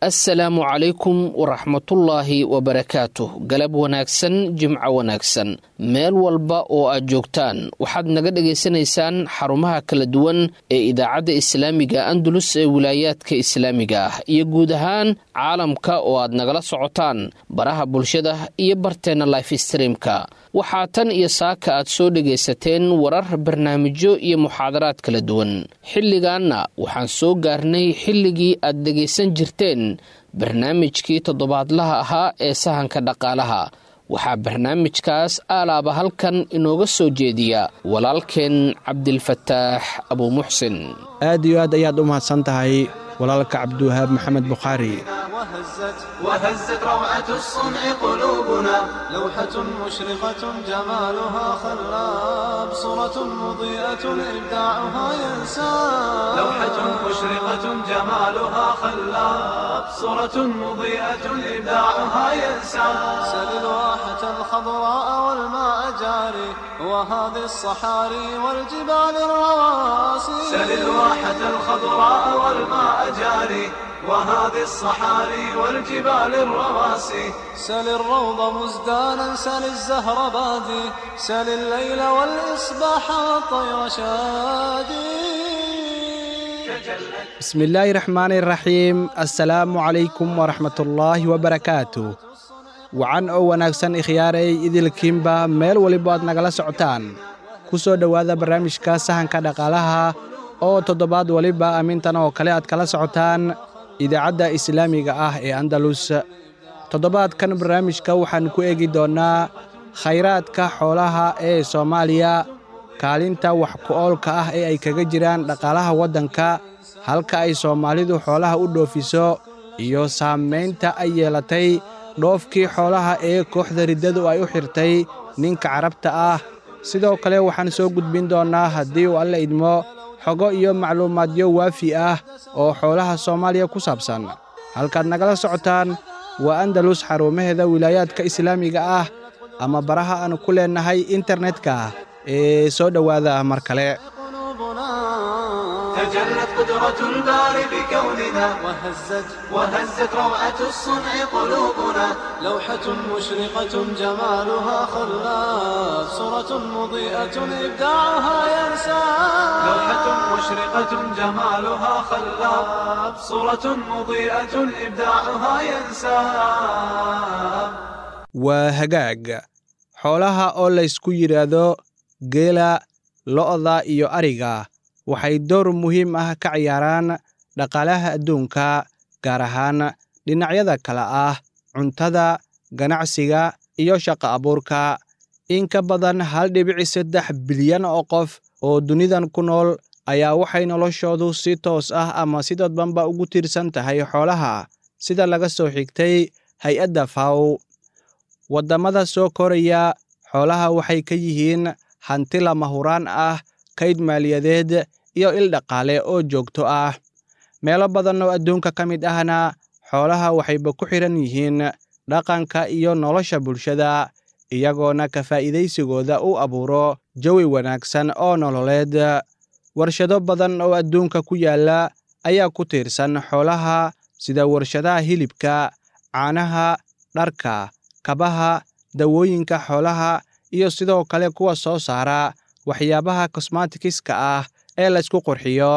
assalaamu calaykum waraxmatullaahi wabarakaatuh galab wanaagsan jimco wanaagsan meel walba oo aad joogtaan waxaad naga dhagaysanaysaan xarumaha kala duwan ee idaacadda islaamiga andalus ee wilaayaadka islaamiga ah iyo guud ahaan caalamka oo aad nagala socotaan baraha bulshada iyo barteenna life streamka waxaa tan iyo saaka aad soo dhagaysateen warar barnaamijyo iyo muxaadaraad kala duwan xilligaanna waxaan soo gaarnay xilligii aad dhegaysan jirteen barnaamijkii toddobaadlaha ahaa ee sahanka dhaqaalaha waxaa barnaamijkaas aalaaba halkan inooga soo jeediya walaalkeen cabdilfataax abuumuxsin aad iyo aad ayaad u mahadsan tahay walaalka cabdiwahaab maxamed bukhaari وهزت روعة الصنع قلوبنا لوحة مشرقة جمالها خلاب صورة مضيئة إبداعها ينساب لوحة مشرقة جمالها خلاب صورة مضيئة إبداعها ينساب سل الواحة الخضراء والماء جاري وهذه الصحاري والجبال الرواسي سل الواحة الخضراء والماء جاري وهذه الصحاري والجبال الرواسي سل الروض مزدانا سل الزهر بادي سل الليل والإصباح والطير شادي bismi illaahi raxmaani raxiim assalaamu calaykum waraxmatullaahi wabarakaatu wacan oo wanaagsan ikhyaaray idilkiinba meel waliba aad nagala socotaan ku soo dhowaada barnaamijka sahanka dhaqaalaha oo toddobaad waliba amintan oo kale aad kala socotaan idaacadda islaamiga ah ee andalus toddobaadkan barnaamijka waxaan ku eegi doonnaa khayraadka xoolaha ee soomaaliya kaalinta wax ku-oolka ah ee ay kaga jiraan dhaqaalaha waddanka halka ay soomaalidu xoolaha u dhoofiso iyo saamaynta ay yeelatay dhoofkii xoolaha ee kooxda riddadu ay u xirtay ninka carabta ah sidoo kale waxaan soo gudbin doonnaa haddii uu alla idmo xogo iyo macluumaadyo waafi ah oo xoolaha soomaaliya ku saabsan halkaad nagala socotaan waa andalus xarumaheeda wilaayaadka islaamiga ah ama baraha aan ku leennahay internetka ee soo dhowaada mar kale تجلت قدرة الباري بكوننا وهزت وهزت روعة الصنع قلوبنا لوحة مشرقة جمالها خلاف صورة مضيئة إبداعها ينسى لوحة مشرقة جمالها خلاف صورة مضيئة إبداعها ينسى waa hagaag xoolaha oo laysku yidhaahdo geela lo'da iyo ariga waxay door muhiim ah ka ciyaaraan dhaqaalaha adduunka gaar ahaan dhinacyada kale ah cuntada ganacsiga iyo shaqo abuurka in ka badan hal dhibici saddex bilyan oo qof oo dunidan ku nool ayaa waxay noloshoodu si toos ah ama si dadbanba ugu tiirsan tahay xoolaha sida laga soo xigtay hay-adda faw waddamada soo koraya xoolaha waxay ka yihiin hanti lama huraan ah kayd maaliyadeed iyo il dhaqaale oo joogto ah meelo badan oo adduunka ka mid ahna xoolaha waxayba ku xidhan yihiin dhaqanka iyo nolosha bulshada iyagoona ka faa'iidaysigooda u abuuro jawi wanaagsan oo nololeed warshado badan oo adduunka ku yaalla ayaa ku tiirsan xoolaha sida warshadaha hilibka caanaha dharka kabaha dawooyinka xoolaha iyo sidoo kale kuwa soo saara waxyaabaha kosmatikiska ah ee laysku qurxiyo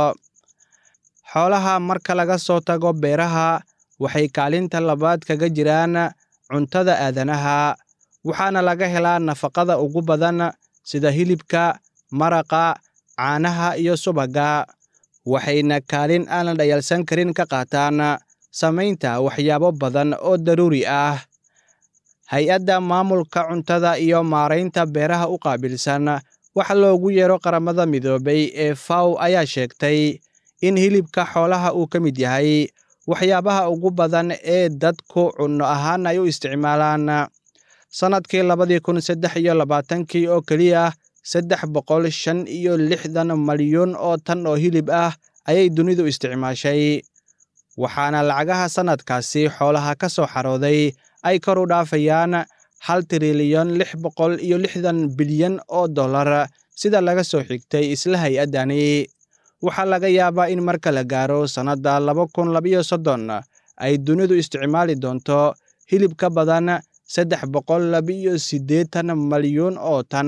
xoolaha marka laga soo tago beeraha waxay kaalinta labaad kaga jiraan cuntada aadanaha waxaana laga helaa nafaqada ugu badan sida hilibka maraqa caanaha iyo subagga waxayna kaalin aan la dhayalsan karin ka qaataan samaynta waxyaabo badan oo daruuri ah hay-adda maamulka cuntada iyo maaraynta beeraha u qaabilsan waxa loogu yeero qaramada midoobay ee faw ayaa sheegtay in hilibka xoolaha uu ka mid yahay waxyaabaha ugu badan ee dadku cunno ahaan ay u isticmaalaan sannadkii labadii kun saddex iyo labaatankii oo keliya saddex boqol shan iyo lixdan malyuun oo tan oo hilib ah ayay dunidu isticmaashay waxaana lacagaha sannadkaasi xoolaha ka soo xarooday ay kor u dhaafayaan hal trilyan lix boqol iyo lixdan bilyan oo dollar sida laga soo xigtay isla hay-addani waxaa laga yaabaa in marka la gaaro sannadda laba kun labiyo soddon ay dunidu isticmaali doonto hilib ka badan saddex boqol labiiyo siddeetan malyuun oo tan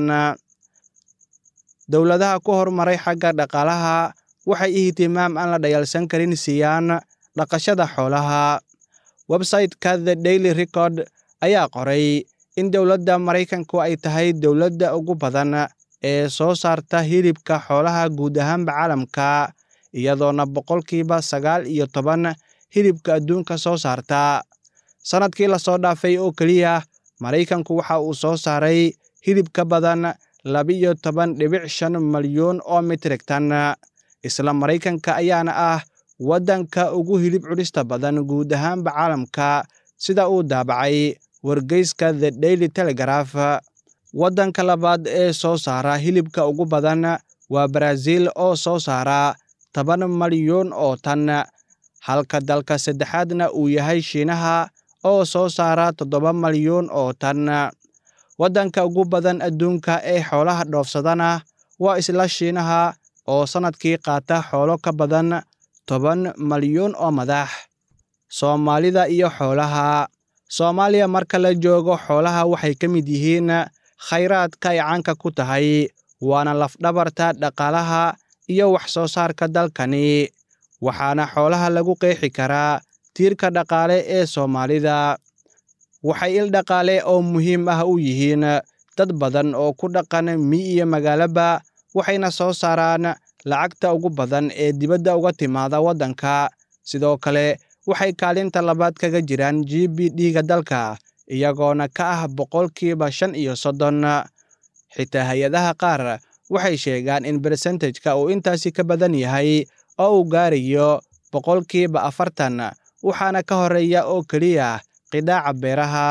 dowladaha ku horumaray xagga dhaqaalaha waxay ihtimaam aan la dhayalsan karin siiyaan dhaqashada xoolaha website-ka the daily record ayaa qoray in dowladda maraykanku ay tahay dowladda ugu badan ee soo saarta hilibka xoolaha guud ahaanba caalamka iyadoona boqolkiiba sagaal iyo toban hilibka adduunka soo saarta sannadkii lasoo dhaafay oo keliya maraykanku waxa uu soo saaray hilib ka badan labiyo toban dhibic shan malyuun oo mitrigtan isla maraykanka ayaana ah waddanka ugu hilib cunista badan guud ahaanba caalamka sida uu daabacay wargeyska the daily telegraph waddanka labaad ee soo saara hilibka ugu badan waa baraaziil oo soo saara toban malyuun oo tan halka dalka saddexaadna uu yahay shiinaha oo soo saara toddoba malyuun oo tan waddanka ugu badan adduunka ee xoolaha dhoofsadana waa isla shiinaha oo sannadkii qaata xoolo ka badan toban malyuun oo madax soomaalida iyo xoolaha soomaaliya marka la joogo xoolaha waxay ka mid yihiin khayraadka ay caanka ku tahay waana lafdhabarta dhaqaalaha iyo wax soo saarka dalkani waxaana xoolaha lagu qeexi karaa tiirka dhaqaale ee soomaalida waxay il dhaqaale oo muhiim ah u yihiin dad badan oo ku dhaqan mi iyo magaalaba waxayna soo saaraan lacagta ugu badan ee dibadda uga timaada waddanka sidoo kale waxay kaalinta labaad kaga jiraan g b d-ga dalka iyagoona ka ah boqolkiiba shan iyo soddon xitaa hay-adaha qaar waxay sheegaan in bersentejka uu intaasi ka badan yahay oo uu gaarayo boqolkiiba afartan waxaana ka horeeya oo keliya qidaaca beeraha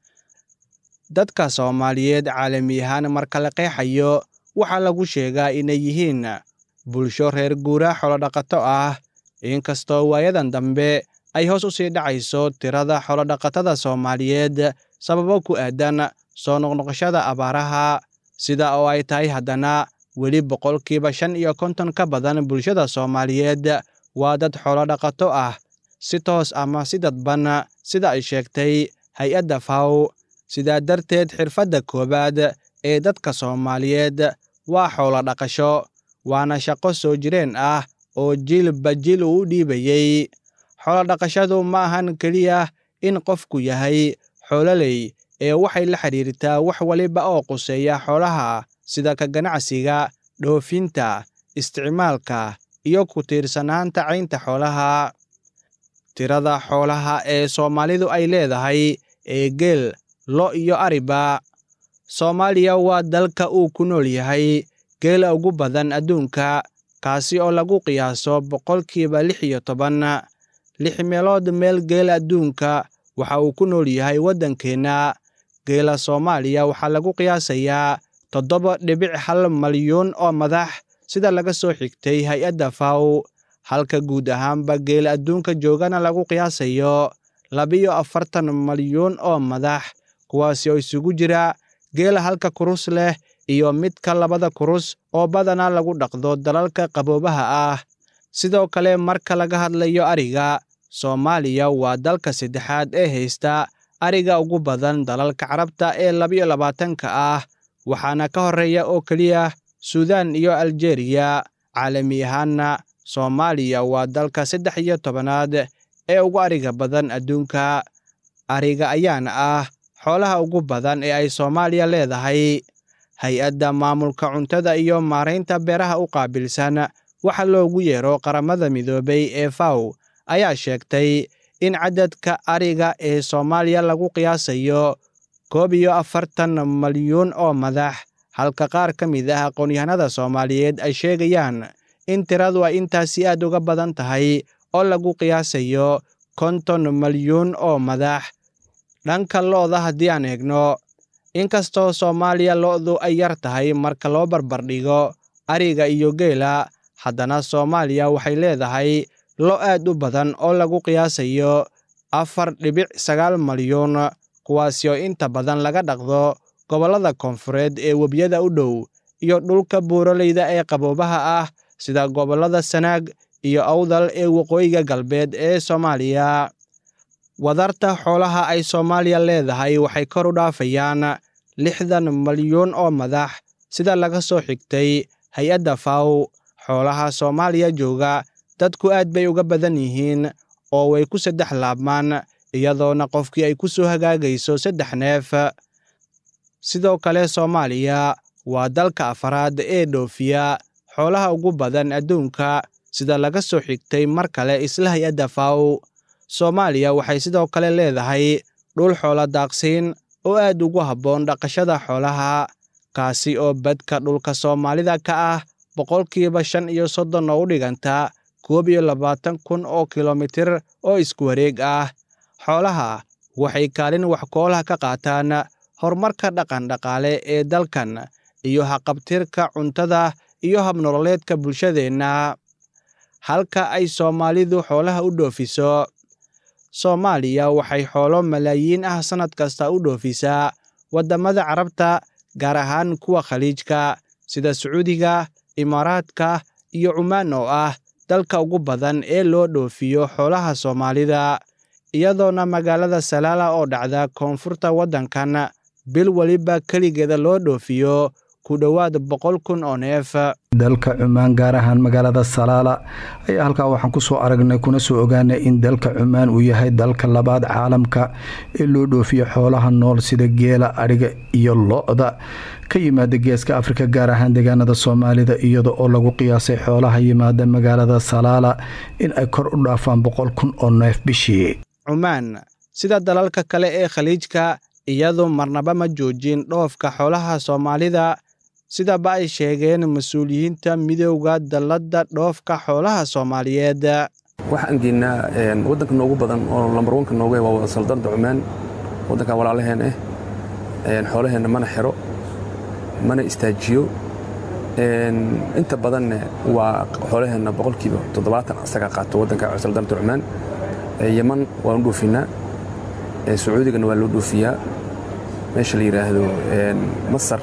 dadka soomaaliyeed caalami ahaan marka la qeexayo waxaa lagu sheegaa inay yihiin bulsho reer guura xolodhaqato ah inkastoo waayadan dambe ay hoos u sii dhacayso tirada xolodhaqatada soomaaliyeed sababo ku aadan soo noqnoqoshada abaaraha sida oo ay tahay haddana weli boqolkiiba shan iyo konton ka badan bulshada soomaaliyeed waa dad xolodhaqato ah si toos ama si dadban sida ay sheegtay hay-adda faw sidaa darteed xirfadda koowaad ee dadka soomaaliyeed waa xoolo dhaqasho waana shaqo soo jireen ah oo jilba jil uu u dhiibayey xoolodhaqashadu ma ahan keliya in qofku yahay xoololey ee waxay la xidhiirtaa wax waliba oo quseeya xoolaha sida ka ganacsiga dhoofinta isticmaalka iyo ku tiirsanaanta caynta xoolaha tirada xoolaha ee soomaalidu ay leedahay ee geel lo iyo ariba soomaaliya waa dalka uu ku nool yahay geela ugu badan adduunka kaasi oo lagu qiyaaso boqolkiiba lix iyo toban lix meelood meel geel adduunka waxa uu ku nool yahay waddankeenna geela soomaaliya waxaa lagu qiyaasayaa toddoba dhibic hal malyuun oo madax sida laga soo xigtay hay-adda faw halka guud ahaanba geela adduunka joogana lagu qiyaasayo labiyo afartan malyuun oo madax kuwaasi oo isugu jira geela halka kurus leh iyo midka labada kurus oo badanaa lagu dhaqdo dalalka qaboobaha ah sidoo kale marka laga hadlayo ariga soomaaliya waa dalka saddexaad ee haysta ariga ugu badan dalalka carabta ee labiyo labaatanka ah waxaana ka horreeya oo keliya suudaan iyo aljeriya caalami ahaanna soomaaliya waa dalka saddex iyo tobanaad ee ugu ariga badan adduunka ariga ayaana ah xoolaha ugu badan ee ay soomaaliya leedahay hay-adda maamulka cuntada iyo maaraynta beeraha u qaabilsan waxa loogu yeero qaramada midoobay ee faw ayaa sheegtay in cadadka ariga ee soomaaliya lagu qiyaasayo koob iyo afartan malyuun oo madax halka qaar ka mid ah aqoon-yahanada soomaaliyeed ay sheegayaan in tiradu ay intaasi aad uga badan tahay oo lagu qiyaasayo konton malyuun oo madax dhanka lo'da haddii aan eegno inkastoo soomaaliya lo'du ay yar tahay marka loo barbardhigo ariga iyo geela haddana soomaaliya waxay leedahay lo aad u badan oo lagu qiyaasayo afar dhibic sagaal malyuun kuwaasi oo inta badan laga dhaqdo gobollada koonfureed ee webiyada u dhow iyo dhulka buuraleyda ee qaboobaha ah sida gobollada sanaag iyo awdal ee waqooyiga galbeed ee soomaaliya wadarta xoolaha ay soomaaliya leedahay waxay kor u dhaafayaan lixdan malyuun oo madax sida laga soo xigtay hay-adda faw xoolaha soomaaliya jooga dadku aad bay uga badan yihiin oo way ku saddex laabmaan iyadoona qofkii ay ku soo hagaagayso saddex neef sidoo kale soomaaliya waa dalka afaraad ee dhoofiya xoolaha ugu badan adduunka sida laga soo xigtay mar kale isla hay-adda faw soomaaliya waxay sidoo kale leedahay dhul xoolo daaqsiin oo aad ugu habboon dhaqashada xoolaha kaasi oo badka dhulka soomaalida ka ah boqolkiiba shan iyo soddon oo u dhiganta koob iyo labaatan kun oo kilomitir oo isku wareeg ah xoolaha waxay kaalin wax koolaha ka qaataan horumarka dhaqandhaqaale ee dalkan iyo haqabtirka cuntada iyo habnololeedka bulshadeenna halka ay soomaalidu xoolaha u dhoofiso soomaaliya waxay xoolo malaayiin ah sannad kasta u dhoofisaa waddamada carabta gaar ahaan kuwa khaliijka sida sacuudiga imaaraadka iyo cumaan oo ah dalka ugu badan ee loo dhoofiyo xoolaha soomaalida iyadoona magaalada salaala oo dhacda koonfurta waddankan bil weliba keligeeda loo dhoofiyo ku dhowaad boqol kun oo neef dalka cumaan gaar ahaan magaalada salaala ayaa halkaa waxaan kusoo aragnay kuna soo ogaanay in dalka cumaan uu yahay dalka labaad caalamka ee loo dhoofiyo xoolaha nool sida geela adhiga iyo lo-da ka yimaada geeska afrika gaar ahaan deegaanada soomaalida iyada oo lagu qiyaasay xoolaha yimaada magaalada salaala in ay kor u dhaafaan boqol kun oo neef bishii cumaan sida dalalka kale ee khaliijka iyadu marnaba ma joojin dhoofka xoolaha soomaalida sidaba ay sheegeen mas-uuliyiinta midowda dalladda dhoofka xoolaha soomaaliyeed waxaan geynaa waddanka noogu badan oo lambar wanka nooga waa wada saldanada cumaan waddankan walaalaheen ah xoolaheenna mana xiro mana istaajiyo inta badanne waa xoolaheenna boqolkiiba toddobaatan asaga qaato waddanka saldanada cumaan yeman waan u dhoofinaa sacuudigana waa loo dhoofiyaa meesha la yidhaahdo masar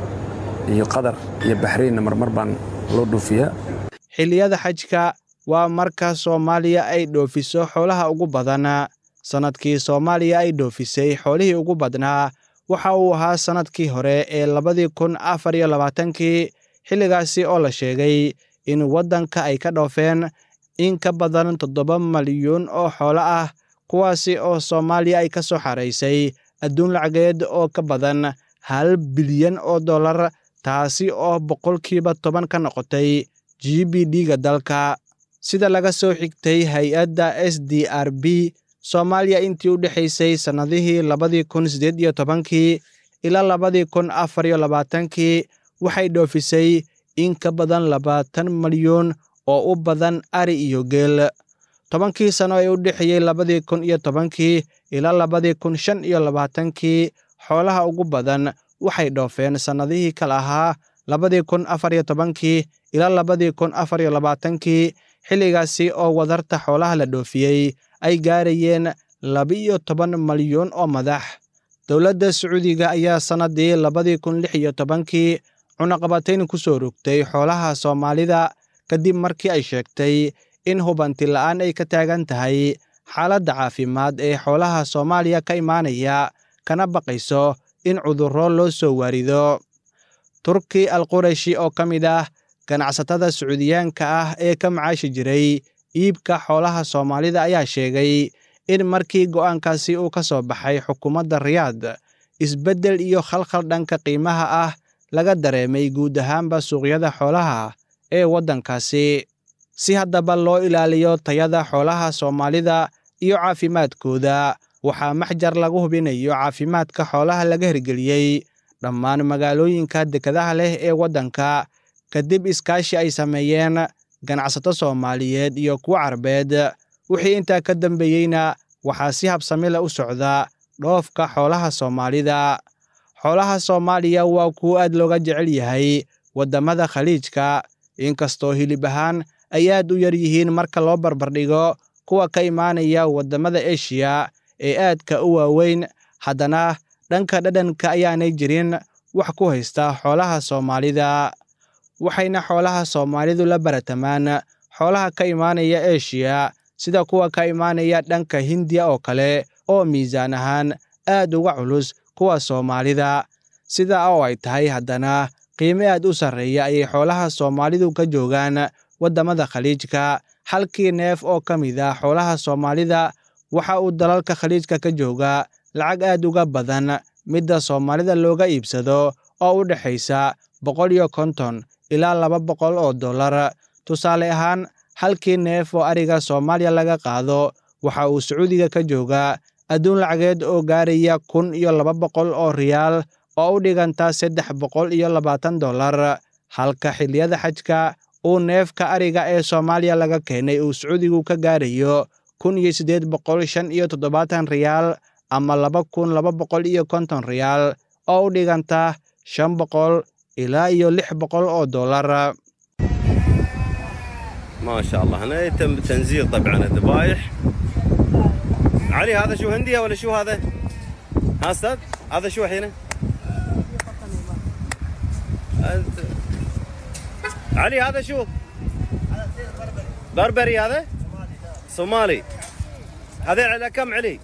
iyo qatar iyo baxraynna marmar baan loo dhoofiyaa xilliyada xajka waa marka soomaaliya ay dhoofiso xoolaha ugu badan sannadkii soomaaliya ay dhoofisay xoolihii ugu badnaa waxa uu ahaa sannadkii hore ee labadii kun afar iyo labaatankii xilligaasi oo la sheegay in waddanka ay ka dhoofeen in ka badan toddoba malyuun oo xoolo ah kuwaasi oo soomaaliya ay ka soo xaraysay adduun lacageed oo ka badan hal bilyan oo dollar taasi oo boqolkiiba toban ka noqotay g b d-ga dalka sida laga soo xigtay hay-adda s d r b soomaaliya intii u dhexaysay sannadihii labadii kun siddeed iyo tobankii ilaa labadii kun afar iyo labaatankii waxay dhoofisay in ka badan labaatan malyuun oo u badan ari iyo geel tobankii sano ee u dhexeeyey labadii kun iyo tobankii ilaa labadii kun shan iyo labaatankii xoolaha ugu badan waxay dhoofeen sannadihii kale ahaa labadii kun afar iyo tobankii ilaa labadii kun afar iyo labaatankii xilligaasi oo wadarta xoolaha la dhoofiyey ay gaarayeen laba-iyo toban malyuun oo madax dowladda sacuudiga ayaa sannaddii labadii kun lix iyo tobankii cunaqabatayn ku soo rogtay xoolaha soomaalida kadib markii ay sheegtay in hubanti la'aan ay ka taagan tahay xaaladda caafimaad ee xoolaha soomaaliya ka imaanaya kana baqayso in cudurro loo soo waarido turki al qurayshi oo ka mid ah ganacsatada sacuudiyaanka ah ee ka macaashi jiray iibka xoolaha soomaalida ayaa sheegay in markii go'aankaasi uu ka soo baxay xukuumadda riyaad isbeddel iyo khalkhal dhanka qiimaha ah laga dareemay guud ahaanba suuqyada xoolaha ee waddankaasi si haddaba loo ilaaliyo tayada xoolaha soomaalida iyo caafimaadkooda waxaa maxjar lagu hubinayo caafimaadka xoolaha laga hirgeliyey dhammaan magaalooyinka dekadaha leh ee waddanka kadib iskaashi ay sameeyeen ganacsato soomaaliyeed iyo kuwo carbeed wixii intaa ka dambeeyeyna waxaa si habsami leh u socda dhoofka xoolaha soomaalida xoolaha soomaaliya waa kuwo aad looga jecel yahay waddamada khaliijka inkastoo hilib ahaan ay aad u yar yihiin marka loo barbardhigo kuwa ka imaanaya waddamada eshiya ee aadka u waaweyn haddana dhanka dhadhanka ayaanay jirin wax ku haysta xoolaha soomaalida waxayna xoolaha soomaalidu la baratamaan xoolaha ka imaanaya eshiya sida kuwa ka imaanaya dhanka hindiya oo kale oo miisaan ahaan aad uga culus kuwa soomaalida sidaa oo ay tahay haddana qiime aad u sarreeya ayay xoolaha soomaalidu ka joogaan waddamada khaliijka halkii neef oo ka mid ah xoolaha soomaalida waxa uu dalalka khaliijka ka joogaa lacag aad uga badan midda soomaalida looga iibsado oo u dhexaysa boqol iyo konton ilaa laba boqol oo dollar tusaale ahaan halkii neef oo ariga soomaaliya laga qaado waxa uu sacuudiga ka joogaa adduun lacageed oo gaaraya kun iyo laba boqol oo riyaal oo u dhiganta saddex boqol iyo labaatan dollar halka xilliyada xajka uu neefka ariga ee soomaaliya laga keenay uu sacuudigu ka gaarayo kun iyo siddeed boqol shan iyo toddobaatan riyaal ama laba kun laba boqol iyo konton riyaal oo u dhiganta shan boqol ilaa iyo lix boqol oo dollar ما شاء الله هنا يتم تنزيل طبعا الذبايح علي هذا شو هندية ولا شو هذا؟ ها استاذ هذا شو الحين؟ انت علي هذا شو؟ بربري هذا؟ صومالي هذا على كم علي؟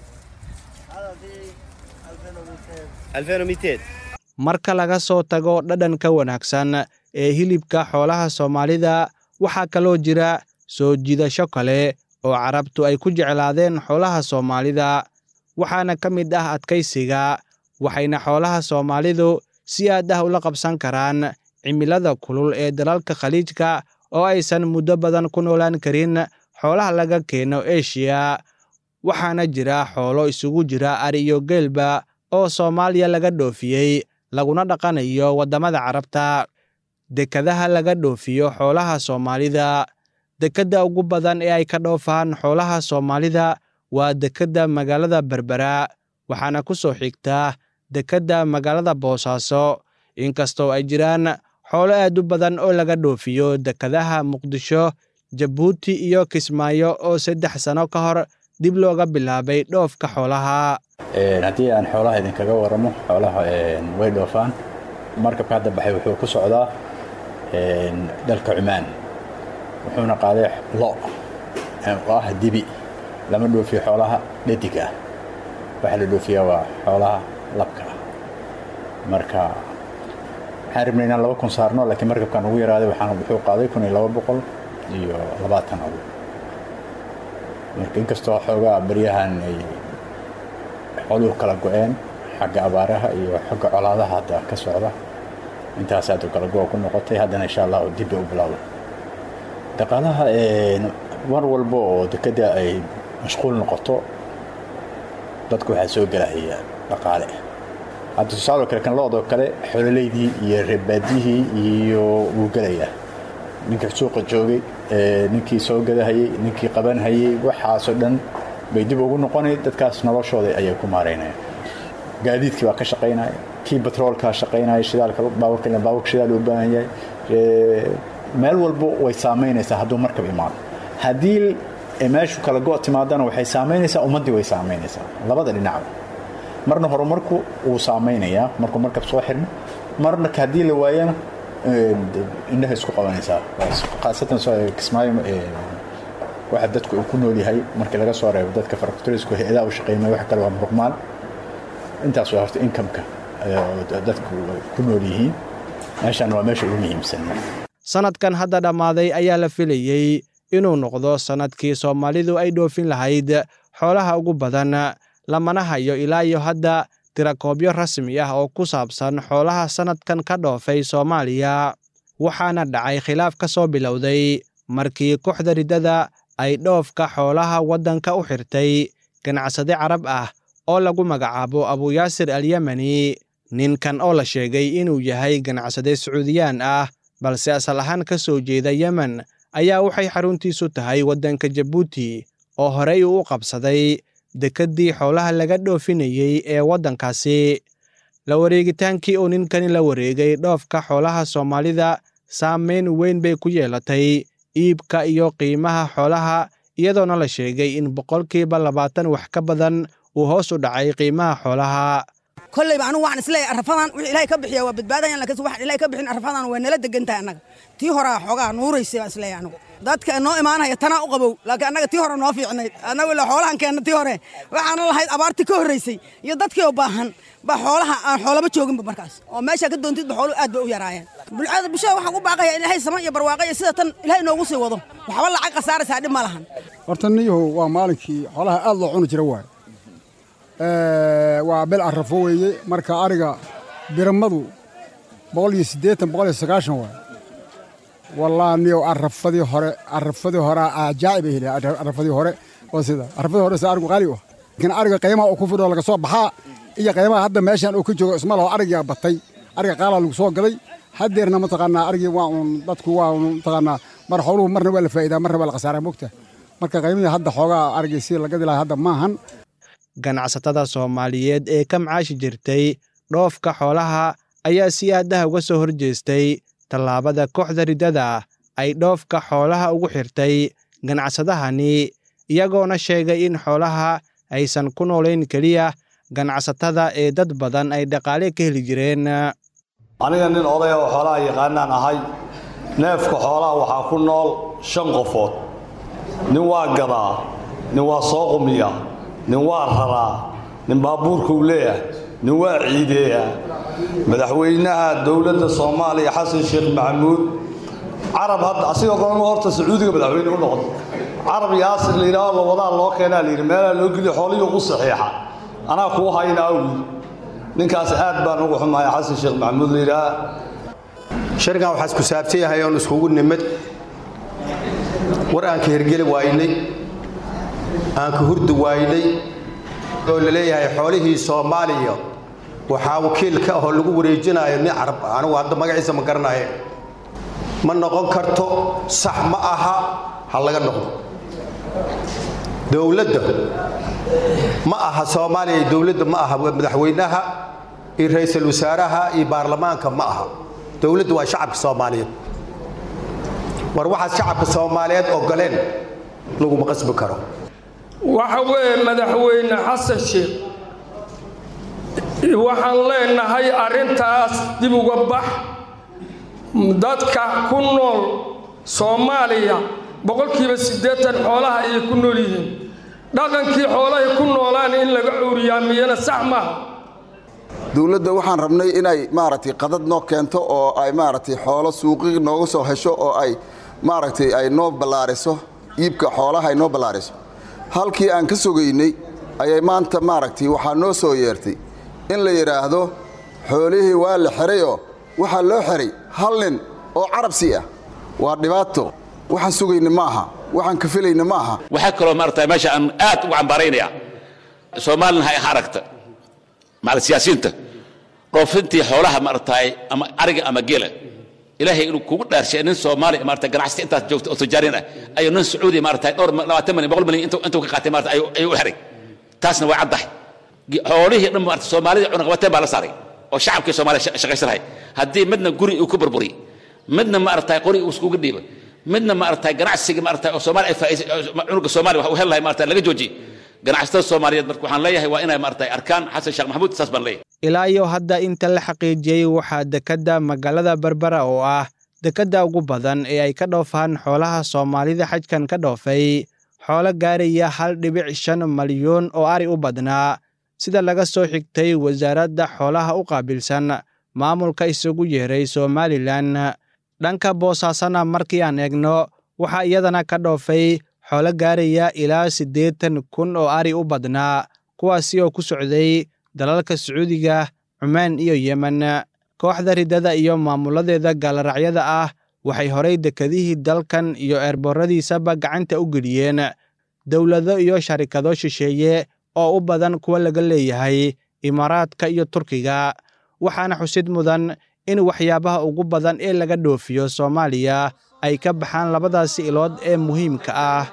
2200 marka laga soo tago dhadhanka wanaagsan ee hilibka xoolaha soomaalida waxaa kaloo jira soo jiidasho kale oo carabtu ay ku jeclaadeen xoolaha soomaalida waxaana ka mid ah adkaysiga waxayna xoolaha soomaalidu si aad ah ula qabsan karaan cimilada kulul ee dalalka khaliijka oo aysan muddo badan ku noolaan karin xoolaha laga keeno eshiya waxaana jira xoolo isugu jira ari iyo geelba oo soomaaliya laga dhoofiyey laguna dhaqanayo waddamada carabta dekadaha laga dhoofiyo xoolaha soomaalida dekedda ugu badan ee ay ka dhoofaan xoolaha soomaalida waa dekedda magaalada berbera waxaana ku soo xigtaa dekedda magaalada boosaaso inkastoo ay jiraan xoolo aad u badan oo laga dhoofiyo dekadaha muqdisho jabuuti iyo kismaayo oo saddex sano ka hor dib looga bilaabay dhoofka xoolaha haddii aan xoolaha idinkaga waramo xoolaha way dhoofaan markabka hadda baxay wuxuu ku socdaa dalka cumaan wuxuuna qaaday lo oo ah dibi lama dhoofiyo xoolaha dhadig ah waxaa la dhoofiyaa waa xoolaha labka ah marka waxaan rabnay inaan laba kun saarno laakiin markabkan ugu yaraaday waxaan wuxuu qaaday kun iyo laba boqol iyo labaatan ado marka inkastoo xoogaa baryahan ay xooluhu kala go-een xagga abaaraha iyo xagga colaadaha hadda ka socda intaas aad kala go ku noqotay haddana insha allah dib bay u bilowda dhaqaalaha mar walba oo dekeda ay mashquul noqoto dadku waxaa soo gelahaya dhaqaale hadda tusaaloo kale kan lo-doo kale xololeydii iyo reebaadiyihii iyo wuu gelayaa ninkii suuqa joogay ninkii soo gadahayey ninkii qabanhayey waxaasoo dhan bay dib ugu noqonay dadkaas noloshooda ayay ku maaraynayaan gaadiidkii baa ka shaqaynaya kii batroolkaa shaqaynaya shidaalka baaburka baaburka shidaal u baahan yahay meel walba way saamaynaysaa hadduu markab imaado haddii meeshu kala go' timaadana waxay saamaynaysaa ummaddii way saamaynaysaa labada dhinacba marna horumarku wuu saamaynayaa markuu markab soo xirmo marna haddii la waayana indhaha isku qabanaysaa khaasatan kismaayo waxa dadku uu ku nool yahay markii laga soo reebo dadka faraktorisku hay-adaha u shaqeymay wax kale waa muruqmaal intaas waa horta incomeka dadku ku nool yihiin meeshaan waa meesha ugu muhiimsan sannadkan hadda dhammaaday ayaa la filayey inuu noqdo sannadkii soomaalidu ay dhoofin lahayd xoolaha ugu badan lamana hayo ilaa iyo hadda tirakoobyo rasmi ah oo ku saabsan xoolaha sannadkan ka dhoofay soomaaliya waxaana dhacay khilaaf ka soo bilowday markii kooxda riddada ay dhoofka xoolaha waddanka u xirtay ganacsade carab ah oo lagu magacaabo abuyaasir alyemeni ninkan oo la sheegay inuu yahay ganacsade sacuudiyaan ah balse asal ahaan ka soo jeeda yemen ayaa waxay xaruntiisu tahay waddanka jabuuti oo horey uu u qabsaday dekeddii xoolaha laga dhoofinayey ee waddankaasi la wareegitaankii uu ninkani la wareegay dhoofka xoolaha soomaalida saamayn weyn bay ku yeelatay iibka iyo qiimaha xoolaha iyadoona la sheegay in boqolkiiba labaatan wax ka badan uu hoos u dhacay qiimaha xoolaha kolleyba anigu waxaan isleeyahay arrafadan wixii ilaahay ka bixiya waa badbaadayan laakiin waxaan ilaahay ka bixin arrafadan waa nala degan tahay annaga tii horaa xoogaa nuuraysay baan isleeyahay anigu dadka noo imaanaya tanaa u qabow laakiin annaga tii hore noo fiicnayd annagu ilaa xoolahan keenna tii hore waxaana lahayd abaartii ka horraysay iyo dadkii oo baahan baa xoolaha aan xoolaba jooginba markaas oo meeshaa ka doontidba xooluhu aad bay u yaraayeen bulcada bulshada waxaan u baaqaya in ilaahay sama iyo barwaaqa iyo sida tan ilaahay noogu sii wado waxba lacag khasaaraysaa dhib ma lahan horta niyahow waa maalinkii xoolaha aad loo cuni jira waaye waa bil arrafo weeye marka ariga biramadu boqol iyo siddeetan boqol iyo sagaashan waaye wallaahi niyow arrafadii hore arrafadii hore ajaa'ib ay heli arrafadii hore oo sida arrafadii hore si arigu qaali u ah laakiin ariga qiimaha uu ku fidhoo laga soo baxaa iyo qiimaha hadda meeshan uu ka joogo isma laho arigaa batay ariga qaalaa lagu soo gaday haddeerna mataqaanaa arigii waa uun dadku waa uun mataqaanaa mar xooluhu marna waa la faa'iidaa marna waa la khasaaraa mogta marka qiimihii hadda xoogaa arigii si la gadi lahaa hadda maahan ganacsatada soomaaliyeed ee ka macaashi jirtay dhoofka xoolaha ayaa si aadaha uga soo horjeestay tallaabada kooxda riddada ay dhoofka xoolaha ugu xirtay ganacsadahani iyagoona sheegay in xoolaha aysan ku noolayn keliya ganacsatada ee dad badan ay dhaqaale ka heli jireen aniga nin odaya oo xoolaha yaqaanaan ahay neefka xoolaha waxaa ku nool shan qofood nin waa gadaa nin waa soo qumiya nin waa raraa nin baabuurkuu leeyahay nin waa ciideeyaa madaxweynaha dowladda soomaaliya xasan sheekh maxamuud carab hadda asigoo kale horta sacuudiga madaxweyne u noqdo carab yaasir la yidhaaho lawadaa loo keenaa la yidhi meelaa loo geliyo xoolihii ugu saxiixa anaa kuu hayna awgi ninkaas aad baan ugu xumahay xasan sheekh maxamuud la yidhaah sharigan waxaa isku saabsan yahay oon iskugu nimid war aan ka hergeli waaynay aan ka hurdi waaynay oo la leeyahay xoolihii soomaaliya waxaa wakiil ka ahoo lagu wareejinayo nin carab anigu hadda magaciisa ma garanaye ma noqon karto sax ma aha ha laga noqdo dowladda ma aha soomaaliya dowladda ma aha madaxweynaha iyo ra-iisul wasaaraha iyo baarlamaanka ma aha dowladda waa shacabka soomaaliyeed war waxaad shacabka soomaaliyeed ogoleen laguma qasbi karo waxa weeye madaxweyne xasan sheekh waxaan leenahay arrintaas dib uga bax dadka ku nool soomaaliya boqolkiiba siddeetan xoolaha ayay ku nool yihiin dhaqankii xoolahay ku noolaan in laga cuuriyaamiyana sax maaha dowladda waxaan rabnay inay maaragtay qadad noo keento oo ay maaragtay xoolo suuqi nooga soo hesho oo ay maaragtay ay noo ballaariso iibka xoolaha ay noo ballaariso halkii aan ka sogaynay ayay maanta maaragtay waxaa noo soo yeertay in la yidhaahdo xoolihii waa la xihayoo waxaa loo xihay hal nin oo carabsi ah waa dhibaato waxaan sugayna ma aha waxaan ka filayna ma aha waxaa kaloo maarata meesha aan aad ugu cambaaraynaya soomaalina ha aragta macal siyaasiyiinta dhoofintii xoolaha maarataay ama ariga ama geela ilaahay inuu kugu dhaarshay nin soomaali maarata ganacsata intaas joogta oo tijaariin ah ayuu nin sacuudi maarata dhowr labaatan milyan boqol milyan intuu ka qaatay maarata ayuu u xiray taasna waa caddahay xoolihii dhan maarata soomaalida cunaqabateen baa la saaray oo shacabkii soomaaliya shaqaysanahay haddii midna guri uu ku burburiy midna maarata qori uu iskugu dhiiba midna maarata ganacsiga maarata oo soomaali ay faa'iisay cunuga soomaaliya wax uu heli lahay maarata laga joojiye ganacsatada soomaaliyeed marka waxaan leeyahay waa inay maarata arkaan xasan sheekh maxamuud saas baan leeyahay ilaa iyo hadda inta la xaqiijiyey waxaa dekedda magaalada berbera oo ah dekedda ugu badan ee ay ka dhoofaan xoolaha soomaalida xajkan ka dhoofay xoolo gaaraya hal dhibic shan malyuun oo ari u badnaa sida laga soo xigtay wasaaradda xoolaha u qaabilsan maamulka isugu yeeray somalilan dhanka boosaasana markii aan eegno waxaa iyadana ka dhoofay xoolo gaaraya ilaa siddeetan kun oo ari u badnaa kuwaasi oo ku socday dalalka sacuudiga cumaan iyo yemen kooxda riddada iyo maamuladeeda gaalaracyada ah waxay horay dekedihii dalkan iyo eerbooradiisaba gacanta u geliyeen dowlado iyo sharikado shisheeye oo u badan kuwa laga leeyahay imaaraadka iyo turkiga waxaana xusid mudan in waxyaabaha ugu badan ee laga dhoofiyo soomaaliya ay ka baxaan labadaasi ilood ee muhiimka ah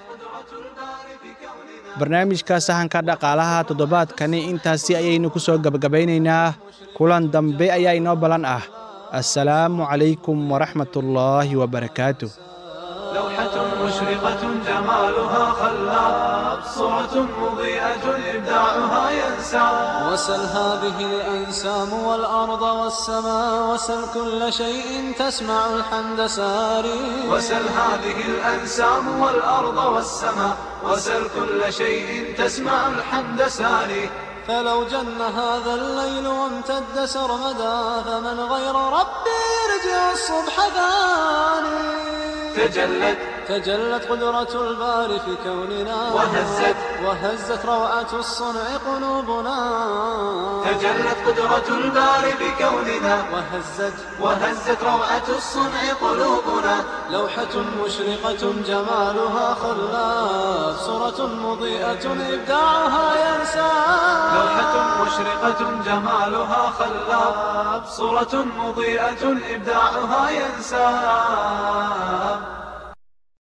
barnaamijka sahanka dhaqaalaha toddobaadkani intaasi ayaynu ku soo gebagabaynaynaa kulan dambe ayaa inoo ballan ah assalaamu calaykum waraxmatullaahi wabarakaatu لوحة مشرقة جمالها خلاب صورة مضيئة إبداعها ينسى الأنسام وسل هذه الأنسام والأرض والسماء وسل كل شيء تسمع الحمد ساري وسل هذه الأنسام والأرض والسماء وسل كل شيء تسمع الحمد ساري فلو جن هذا الليل وامتد سرمدا فمن غير ربي يرجع الصبح ثاني تجلت تجلت قدرة الباري في كوننا وهزت وهزت روعة الصنع قلوبنا تجلت قدرة الباري في كوننا وهزت وهزت روعة الصنع قلوبنا لوحة مشرقة جمالها خلاف صورة مضيئة إبداعها ينسى لوحة مشرقة جمالها خلاف صورة مضيئة إبداعها ينسى